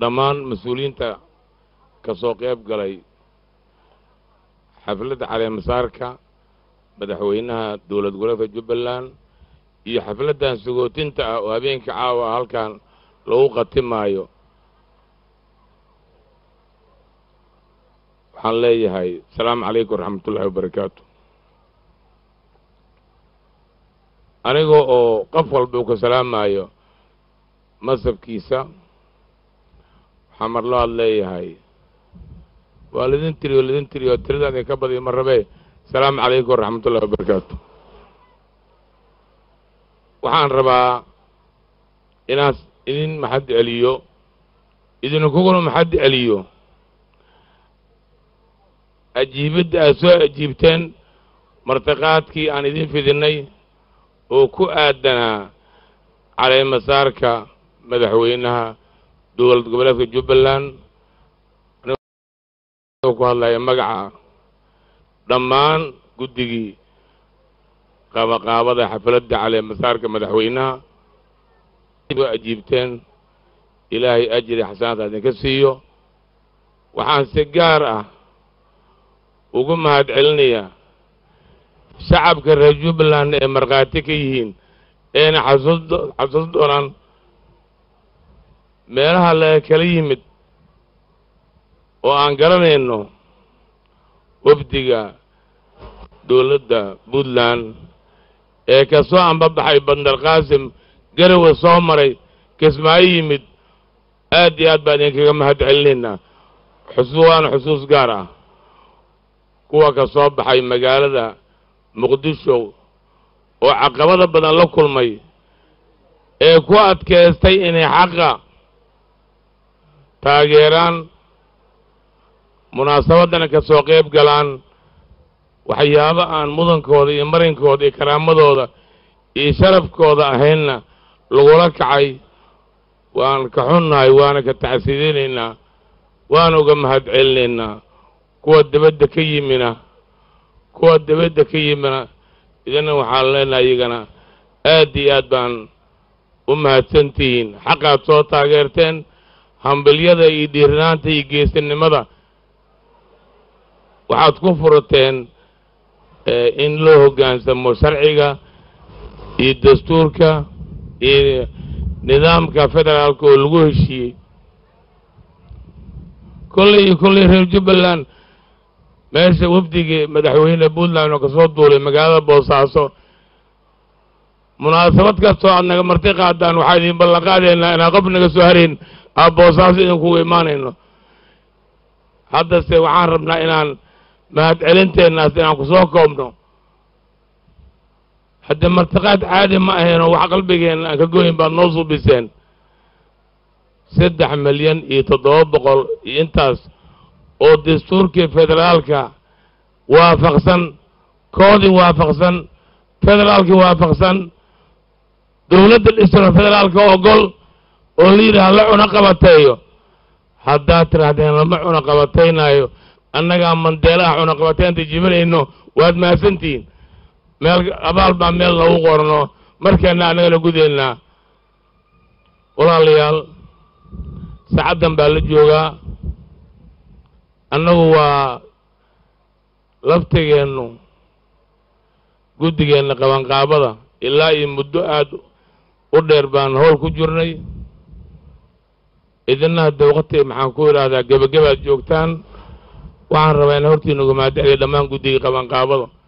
dhammaan mas-uuliyiinta ka soo qayb galay xafladda caleemasaarka madaxweynaha dowlad goboleedka jubbaland iyo xafladdan sagootinta ah oo habeenka caawa ah halkan lagu qatimaayo waxaan leeyahay asalaamu calaykum waraxmatullahi wabarakaatu aniga oo qof walba uu ka salaamaayo masabkiisa waxaa mar labaad leeyahay waa lidin tiriyo lidin tiriyo tiradaadin ka badiyo ma rabee asalaamu calaykum waraxmatullahi wabarakaatu waxaan rabaa inaan idin maxad celiyo idinkuguna maxad celiyo ajiibadda aad soo ajiibteen martiqaadkii aan idin fidinay oo ku aadanaa caleemasaarka madaxweynaha dowlad goboleedka jubbaland ku hadlaya magaca dhammaan guddigii qaabaqaabada xafladda caleemasaarka madaxweynaha soo ajiibteen ilaahay ajri xasanaadka idinka siiyo waxaan si gaar ah ugu mahad celinayaa shacabka reer jubbaland ee markhaati ka yihiin eena xasuus xasuus doonaan meelaha laga kala yimid oo aan garanayno wafdiga dowladda puntland ee ka soo ambabaxay bandar qaasim garowe soo maray kismaayo yimid aad iyo aad baan idinkaga mahad celinaynaa xusuus waana xusuus gaar ah kuwa ka soo baxay magaalada muqdisho oo caqabada badan la kulmay ee ku adkaystay inay xaqa taageeraan munaasabaddana ka soo qayb galaan waxyaabo aan mudankooda iyo marinkooda iyo karaamadooda iyo sharafkooda ahaynna lagula kacay waan ka xunnahay waana ka taxsiidinaynaa waana uga mahad celinaynaa kuwa dibadda ka yimina kuwa dibadda ka yimina idina waxaan leenahay iyagana aad iyo aad baan u mahadsantihiin xaqaad soo taageerteen hambilyada iyo dhiirinaanta iyo geesinimada waxaad ku furateen in loo hoggaansamo sharciga iyo dastuurka iyo nidaamka federaalka oo lagu heshiiyey kolley iyo kolley reer jubbaland meesha wafdigii madaxweyne puntland oo ka soo duulay magaalada boosaaso munaasabad kastoo aad naga marti qaadaan waxaa idin ballan qaadaynaa inaan qof naga soo harayn aa boosaaso idinkugu imaanayno haddase waxaan rabnaa inaan mahad celinteennaas inaan ku soo koobno haddee martiqaad caadi ma ahayn oo wax qalbigeenna aan ka goyn baad noo suubiseen saddex milyan iyo toddoba boqol iyo intaas oo dastuurkii federaalka waafaqsan koodii waafaqsan federaalkii waafaqsan dowladda dhisano federaalka ogol oo la yidhaha la cuno qabateeyo haddaad tidhaahdeen lama cuno qabataynaayo annagaa mandeelaha cuno qabateynta jibinayno waad mahadsantihiin meel abaal baa meel lagu qorno markeenna annagana gudaynaa walaalayaal saacaddan baa la joogaa annagu waa laftigeennu guddigeenna qabanqaabada ilaa iyo muddo aad u dheer baan howl ku jirnay idina hadda waqti maxaan ku idhaahdaa gebagabaad joogtaan waxaan rabaa in hortiina uga mahad celiya dhammaan guddigii qabanqaabada